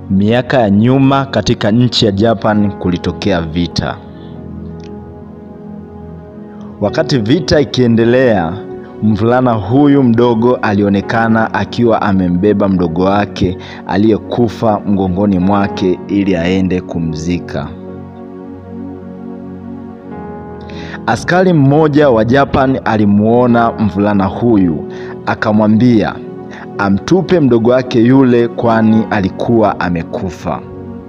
Miaka ya nyuma katika nchi ya Japan kulitokea vita. Wakati vita ikiendelea, mvulana huyu mdogo alionekana akiwa amembeba mdogo wake aliyekufa mgongoni mwake ili aende kumzika. Askari mmoja wa Japan alimuona mvulana huyu, akamwambia amtupe mdogo wake yule kwani alikuwa amekufa.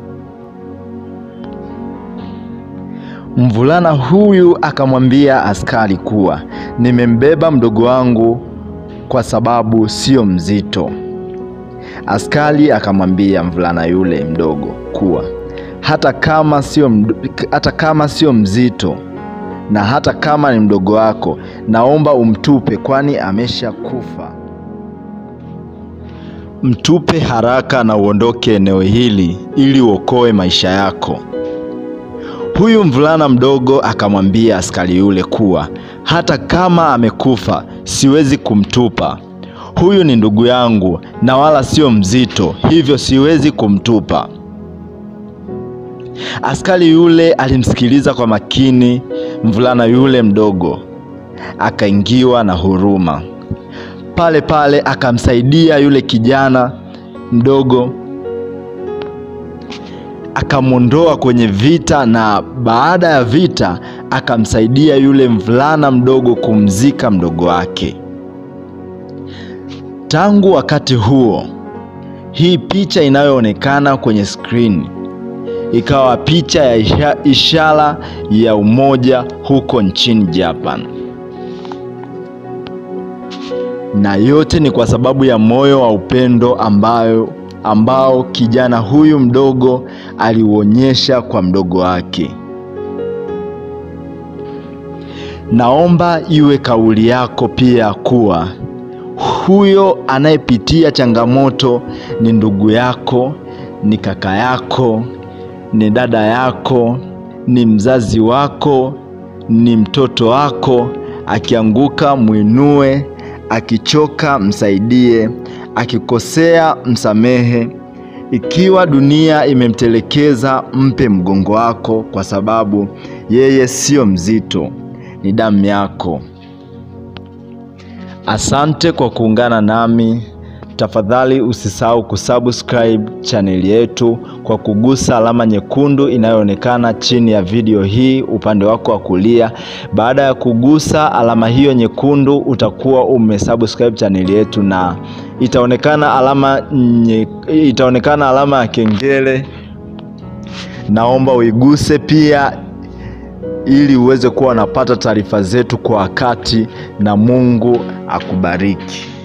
Mvulana huyu akamwambia askari kuwa nimembeba mdogo wangu kwa sababu sio mzito. Askari akamwambia mvulana yule mdogo kuwa hata kama sio hata kama sio mzito na hata kama ni mdogo wako, naomba umtupe kwani ameshakufa. Mtupe haraka na uondoke eneo hili ili uokoe maisha yako. Huyu mvulana mdogo akamwambia askari yule kuwa hata kama amekufa siwezi kumtupa. Huyu ni ndugu yangu na wala sio mzito, hivyo siwezi kumtupa. Askari yule alimsikiliza kwa makini mvulana yule mdogo, akaingiwa na huruma. Pale pale akamsaidia yule kijana mdogo akamwondoa kwenye vita, na baada ya vita akamsaidia yule mvulana mdogo kumzika mdogo wake. Tangu wakati huo, hii picha inayoonekana kwenye skrini ikawa picha ya ishara ya umoja huko nchini Japan, na yote ni kwa sababu ya moyo wa upendo ambayo ambao kijana huyu mdogo aliuonyesha kwa mdogo wake. Naomba iwe kauli yako pia kuwa huyo anayepitia changamoto ni ndugu yako, ni kaka yako, ni dada yako, ni mzazi wako, ni mtoto wako. Akianguka mwinue, akichoka msaidie, akikosea msamehe. Ikiwa dunia imemtelekeza, mpe mgongo wako, kwa sababu yeye sio mzito, ni damu yako. Asante kwa kuungana nami. Tafadhali usisahau kusubscribe chaneli yetu kwa kugusa alama nyekundu inayoonekana chini ya video hii upande wako wa kulia. Baada ya kugusa alama hiyo nyekundu, utakuwa umesubscribe chaneli yetu na itaonekana alama nye, itaonekana alama ya kengele. Naomba uiguse pia ili uweze kuwa unapata taarifa zetu kwa wakati, na Mungu akubariki.